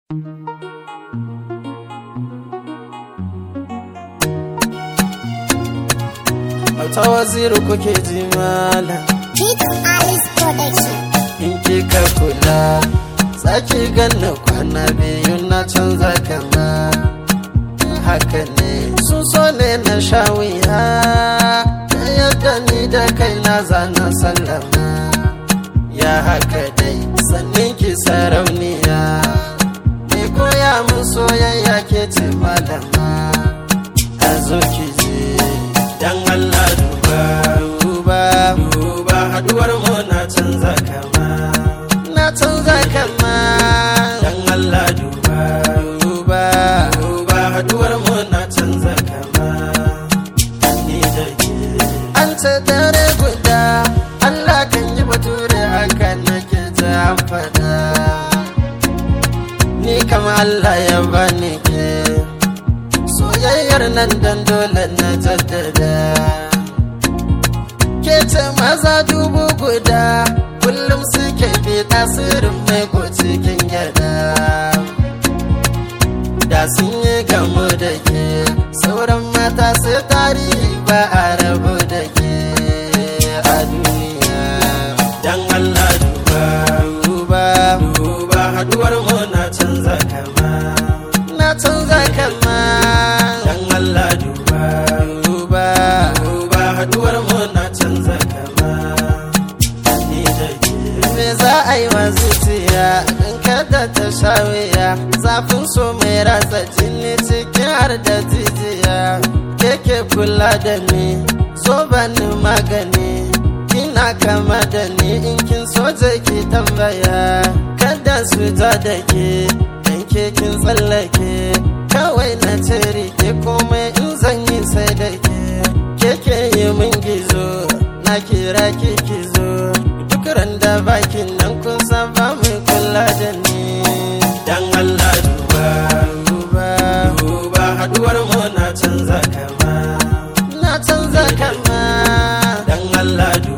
ta waziri kuke ji malam Pete Alice Production. in kika kula sake ganna kwana biyu na canza kama haka ne sun so ne na sha wuya ta yadda ni da kai na zana sallama ya haka dai sannin ki sarauniya me koya mun soyayya ke ce malama a zo ki je dan Allah duba duba duba haduwar mu na canza kama na canza kama dan Allah duba duba duba haduwar mu na canza kama ni da ke an ce dare guda Allah kan yi bature haka nake ta fada ni kama Allah ya bani ke soyayyar nan dan dole na jaddada ke ce maza dubu guda kullum suke bi tasirin mai ko cikin gyada da sun yi gamu da ke sauran mata sai tarihi ba a rabu da ke a duniya dan Allah duba duba duba haduwar mu na canza kama na canza kama dan Allah duba duba duba haduwar mu na canza kama ni da ke me za a yi wa zuciya in kada ta sha wuya zafin so mai ratsa jini cikin har da jijiya keke kula da ni so bani magani kina kama da ni in kin so je ki tambaya kada su ja da ke dan ke kin tsallake kawai na ce rike komai in zan yi sai da ke keke yi min gizo na kira ki ki zo duk randa bakin nan kun san ba mai kula da ni dan Allah duba duba duba haduwar mu na canza kama na canza kama dan Allah duba